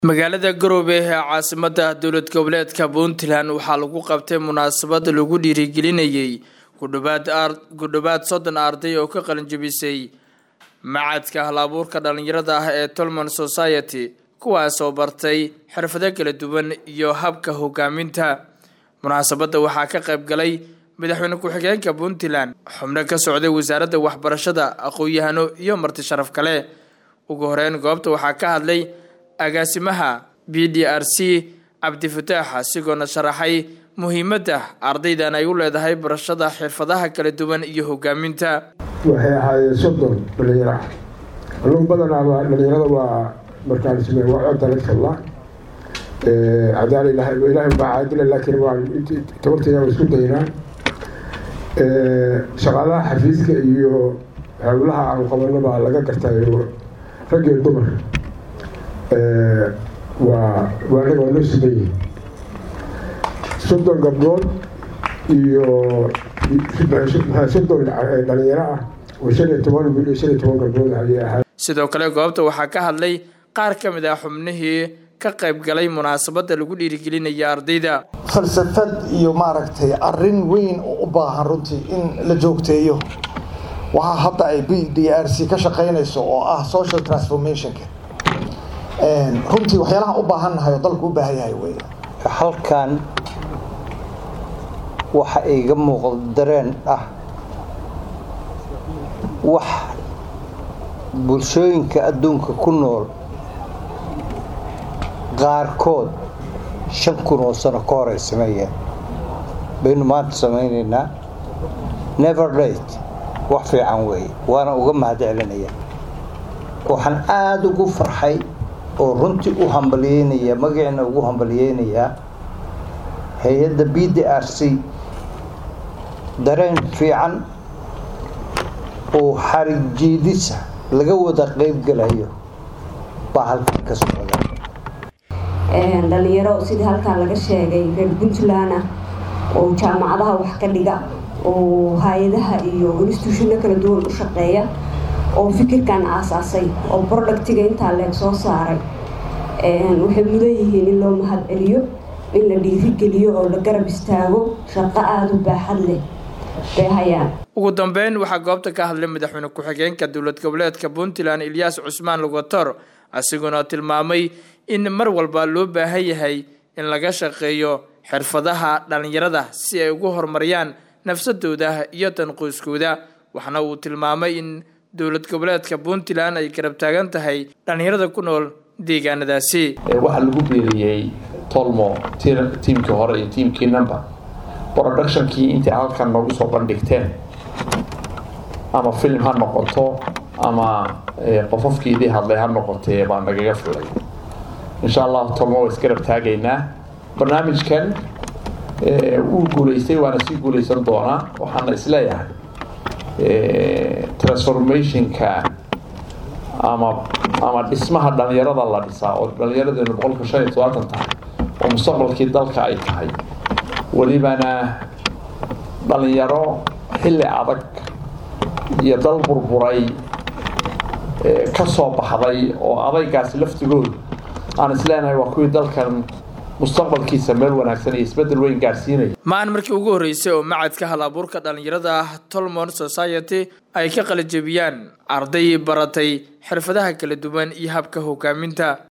magaalada garowe ee caasimada dowlad goboleedka puntland waxaa lagu qabtay munaasabad lagu dhiirigelinayay kudhowaad soddon arday oo ka qalinjabisay macadka hal-abuurka dhalinyarada ah ee tolman society kuwaasoo bartay xirfado kala duwan iyo habka hogaaminta munaasabadda waxaa ka qayb galay madaxweyne ku-xigeenka puntland xubno ka socday wasaaradda waxbarashada aqoon-yahano iyo marti sharaf kale ugu horeyn goobta waxaa ka hadlay agaasimaha b d r c cabdifataax asigoona sharaxay muhiimadda ardaydan ay u leedahay barashada xirfadaha kala duwan iyo hogaaminta waxay ahaayeen soddon dhalinyaro ah anugu badanaaba dhalinyarada waa markaan same waa codda lagtalla cadaal ilahay ilaahay baa caadila laakiin waa tabartayda waa isku daynaa shaqaalaha xafiiska iyo howlaha aan qabano baa laga gartayo rag iyo dumar waa waa anaga waa noo siman soddon gabdhood iyo soddon dhalinyaro ah oo shan iyo toban wiil iyo shan iyo toban gabdhood ayay ahayd sidoo kale goobta waxaa ka hadlay qaar ka mid ah xubnihii ka qayb galay munaasabadda lagu dhiirigelinaya ardayda falsafad iyo maaragtay arrin weyn oo u baahan runtii in la joogteeyo waxaa hadda ay b d r c ka shaqaynayso oo ah social transformationka runtii waxyaalaha u baahannahay oo dalku u baahan yahay wey halkan waxa iga muuqda dareen ah wax bulshooyinka adduunka ku nool qaarkood shan kun oo sano ka hor ay sameeyeen baynu maanta samaynaynaa never late wax fiican weeye waana uga mahad celinaya waxaan aada ugu farxay oo runtii u hambalyeynaya magaciina ugu hambalyeynayaa hay-adda b d r c dareen fiican oo xarig jiidisa laga wada qeybgalayo baa halkan ka socda dhalinyaro sidii halkan laga sheegay reer puntland ah oo jaamacadaha wax ka dhiga oo hay-adaha iyo instituushino kala duwan u shaqeeya oo fikirkan aasaasay oo productiga intaa leeg soo saaray waxay mudan yihiin in loo mahad celiyo in la dhiirigeliyo oo la garab istaago shaqo aada u baaxad leh bay hayaan ugu dambeyn waxaa goobta ka hadlay madaxweyne ku-xigeenka dowlad goboleedka puntland ilyaas cusmaan lugator asiguna tilmaamay in mar walba loo baahan yahay in laga shaqeeyo xirfadaha dhalinyarada si ay ugu horumariyaan nafsadooda iyo tanquuskooda waxna uu tilmaamay in dowlad goboleedka puntland ay garab taagan tahay dhalinyarada ku nool deegaanadaasi waxaa lagu beeriyey tolmo tiimkii hore iyo tiimkii number productionkii intay halkan noogu soo bandhigteen ama film ha noqoto ama qofofkiidii hadlay ha noqotee baa nagaga filay insha allah tolmo waa isgarab taagaynaa barnaamijkan wuu guulaystay waana sii guulaysan doonaa waxaana isleeyahay transformationka ama ama dhismaha dhalinyarada la dhisaa oo dhalinyaradeennu boqolka shan iyo todobaatan tahay oo mustaqbalkii dalka ay tahay welibana dhalinyaro xilli adag iyo dal burburay ka soo baxday oo adaygaasi laftigoodu aan isleenahay waa kuwii dalkan mustaqbalkiisa meel wanaagsan iyo isbeddel weyn gaadhsiinaya ma-an markii ugu horreysay oo macadka hal abuurka dhalinyarada ah tolmon society ay ka qalijabiyaan arday baratay xirfadaha kala duwan iyo habka hogaaminta